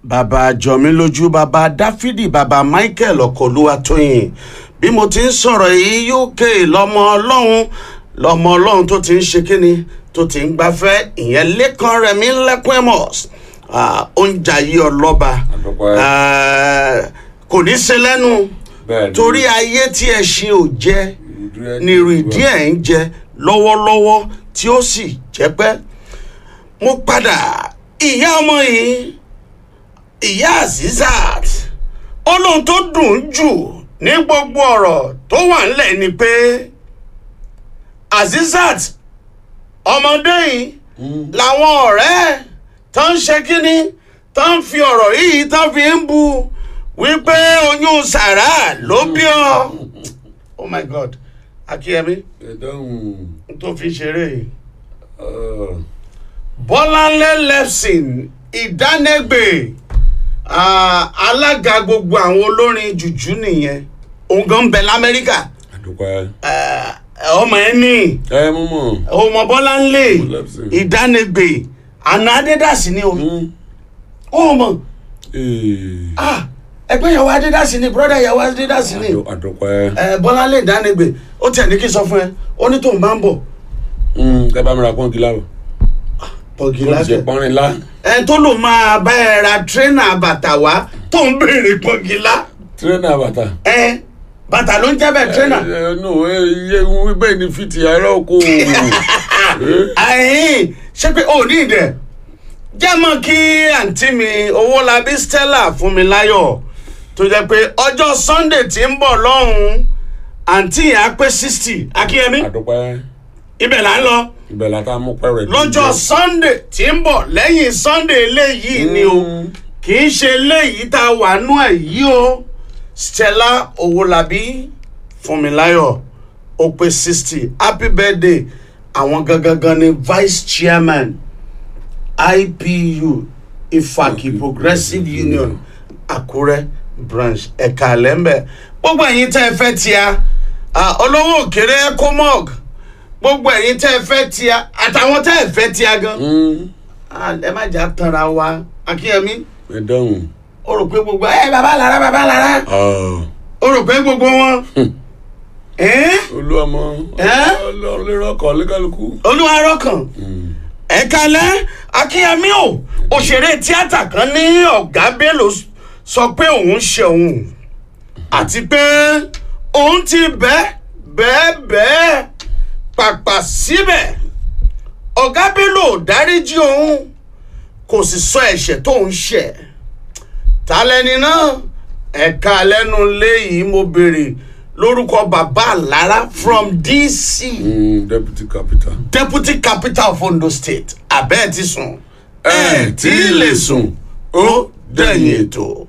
bàbá jọmílójú bàbá dáfídì bàbá michael ọkọlúwatóyìn bí mo ti ń sọ̀rọ̀ yìí uk lọ́mọ ọlọ́run lọ́mọ ọlọ́run tó ti ń ṣe kíni tó ti ń gbafẹ́ ìyẹn lẹ́kàn rẹ̀ mí lẹ́kùn emos oúnjẹ ayé ọlọ́ba Àdúpẹ́. Ah, kò ní ṣe lẹ́nu Bẹ́ẹ̀ni. torí ayé tí ẹ ṣe ò jẹ́ Ìrìdí ẹ̀ ni ìrìdí ẹ̀ ń jẹ lọ́wọ́lọ́wọ́ tí ó sì jẹ́ pẹ́. mo padà ìyá ọmọ yìí ìyá azizat olóhun tó dùn jù ní gbogbo ọ̀rọ̀ tó wà ńlẹ̀ ni pé azizat ọmọdé yìí làwọn ọ̀rẹ́ tó ń ṣe kínní tó ń fi ọ̀rọ̀ yìí tó fi ń bu wípé oyún sàrà ló bí ọ oh my god akíyẹmí ẹ̀dáhùn tó fi ṣeré yìí ọ̀, bọ́láńlé lẹ́fsìn ìdánẹ́gbè ah, alága gbogbo àwọn olórin jùjú nìyẹn òun gan ń bẹ lamẹ́ríkà àdúpẹ́. Ah, ọmọ ẹ ní ẹ mú mọ̀. ọmọ bọ́láńlé Lẹ́fsìn. ìdánẹ́gbè àná adédàsí ni o ó mọ̀ Ee, ah, ẹgbẹ́ ìyàwó adédàsí ni brọ́dà ìyàwó adédàsí ni àdú- àdúpẹ́. Eh, bọ́láńlé ìdánẹ́gbè ó tiẹ̀ ní kí n sọ fún ẹ ó ní tóun bá ń bọ̀ Mm, kẹ́ bá mi ra pọ́ǹkì láwọ̀. pọ̀gì kó lábẹ́ ṣe pọ́nrin lá. ẹ tó lò máa bá ẹ ra tírẹ́nà bàtà wá tó ń béèrè pọ́ngilá tírẹ́nà bàtà. ẹ bàtà ló ń jẹ́ bẹ́ẹ̀ tírẹ́nà. ẹ ẹ nù ẹ iye wípé ní fìtì àárọ̀ oko. ẹ̀hìn ṣé pé ò ní ìdẹ̀ jẹ́ mọ́ kí àǹtí mi owólabí stella fún mi láyọ̀ tó jẹ́ pé ọjọ́ sunday tí ń bọ̀ lọ́hùn-ún àǹtí yẹn á pé sixty akínyẹmí àdúpẹ́. ibẹ̀ là ń lọ ibẹ̀ la ta mú pẹ́rẹ́. lọ́jọ́ sunday tí ń bọ̀ lẹ́yìn sunday eléyìí ni o kì í ṣe eléyìí tá a wà nú ẹ̀ yìí o stella owólabí fúnmiláyọ̀ ó pé sixty happy birthday àwọn gangan ni vice chairman ipu ifaki progressive union àkúrẹ́ branch ẹ̀ka lẹ́mbẹ̀ gbogbo ẹ̀yin tẹ́ ẹ fẹ́ tíya ah, olówó òkèrè ecomog gbogbo ẹ̀yin tẹ́ ẹ fẹ́ tíya àtàwọn tẹ́ ẹ fẹ́ tíya gan Ah, ẹ má jà tanra wa akínyẹmí ẹ dáhùn. ó rò pé gbogbo ẹ bàbá lára bàbá lára Ọ̀, ó rò pé gbogbo wọn ẹ́n? olúwàmọ Ẹ́? ọlọ́ọ̀lẹ́rọ̀kọ̀ lẹ́kàlùkù. olúwa rọkàn ẹ kalẹ̀ akínyẹmí o òṣèré tíátà kan ní ọ̀gá bello sọ pé òun ṣe òun àti pé òun ti bẹ́ẹ̀ bẹ́ẹ̀ bẹ́ẹ̀ pàpà síbẹ̀ ọ̀gá bello ò dáríjì òun kò sì sọ ẹ̀ṣẹ̀ tó ń ṣẹ̀ ta lẹni náà ẹ̀ka lẹ́nu léyìí mo béèrè lórúkọ bàbá àlára from dc Mm, deputy capital. deputy capital of ondo state abẹ́ẹ̀ ti sùn ẹ tí ì lè sùn ó dẹ̀yìn ètò.